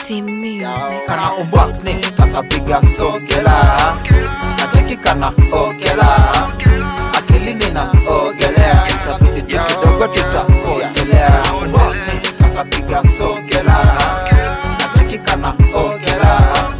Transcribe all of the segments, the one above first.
City Music. kana umbwakni kakapiga sokela nacheki kana okela akilini na ogelea itabidi tu kidogo tutapotelea umbwakni kakapiga sokela nacheki kana okela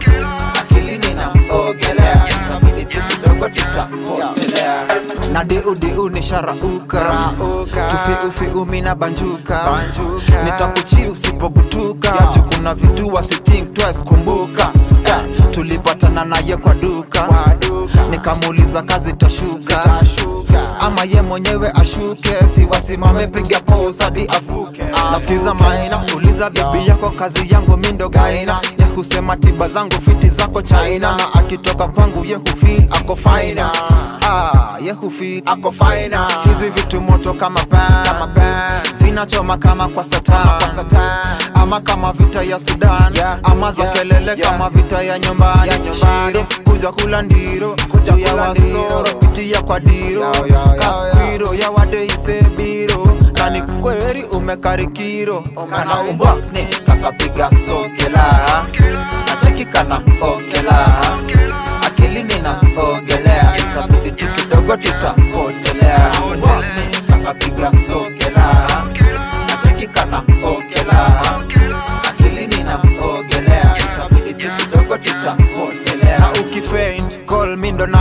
akilini na ogelea itabidi tu kidogo tutapotelea na deu nisharauka tufiufiu mina banjuka nitakuchi usipogutuka juu kuna vitu wasithink twice kumbuka Eh, tulipatana naye kwa duka nikamuuliza kazi tashuka ama ye mwenyewe ashuke siwasimame piga pose hadi avuke nasikiza maina uliza bibi yako kazi yangu mindo gaina ye husema tiba zangu fiti zako china na akitoka kwangu ye hufil ako faina ah, ye hufil ako faina hizi vitu moto kama pan, kama pan. zinachoma kama kwa satan, kwa satan. ama kama vita ya sudan yeah. ama za Yeah. kelele Yeah. kama vita ya nyumbani Ya nyumbani. Shiro, kuja kula ndiro Kuja ya kula wasoro ndiro. pitia kwa diro Yao, yao, yao, kaskwiro ya wadeisebiro na ni kweri umekarikiro kana umbwakni kakapiga sokela nacheki kana okela akilini na ogelea itabidi tu kidogo tutapotelea umbwakni kakapiga sokela nacheki kana okela akilini na ogelea itabidi tu kidogo tutapotelea na ukifaint call me ndo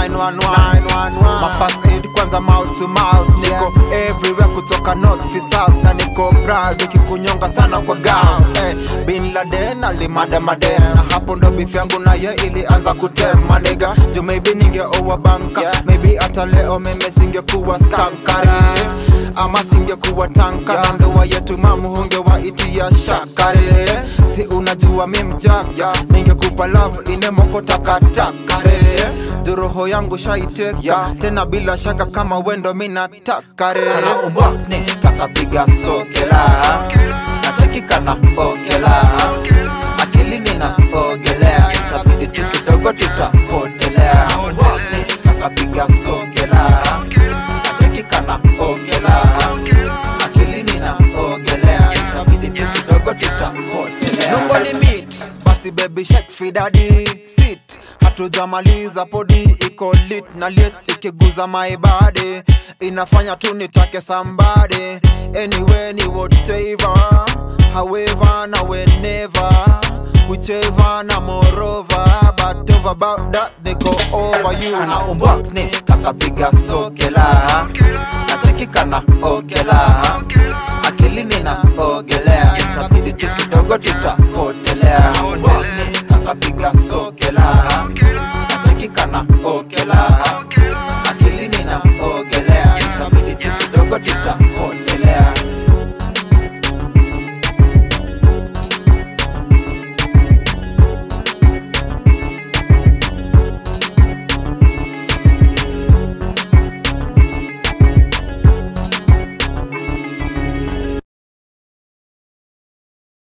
911 ma first aid kwanza mouth to mouth niko everywhere kutoka north fi south na niko proud nikikunyonga sana kwa gown eh, bin laden alimademaden na hapo ndo beef yangu naye ilianza kutema nigga juu maybe ningeoa banka Yeah. maybe hata leo meme singekuwa skankari ama singekuwa tanka na ndoa yetu mamu hungewaitia shakare si unajua mi mjaka ningekupa love inemoko takatakare duroho yangu shaiteka Yeah. tena bila shaka kama wendo minatakare kana umbwakni takapiga sokela nacheki kana okela akilini na ogelea itabidi tu kidogo tutapotelea umbwakni takapiga sokela nacheki kana okela akilini na ogelea itabidi tu kidogo tutapotelea Nungo limit basi baby shake fidadi sit hatujamaliza podi iko lit na lit ikiguza my body inafanya tu nitake somebody anyway ni whatever however na whenever whichever na moreover but over about that niko over you kana umbwakni kakapiga sokela nacheki kana okela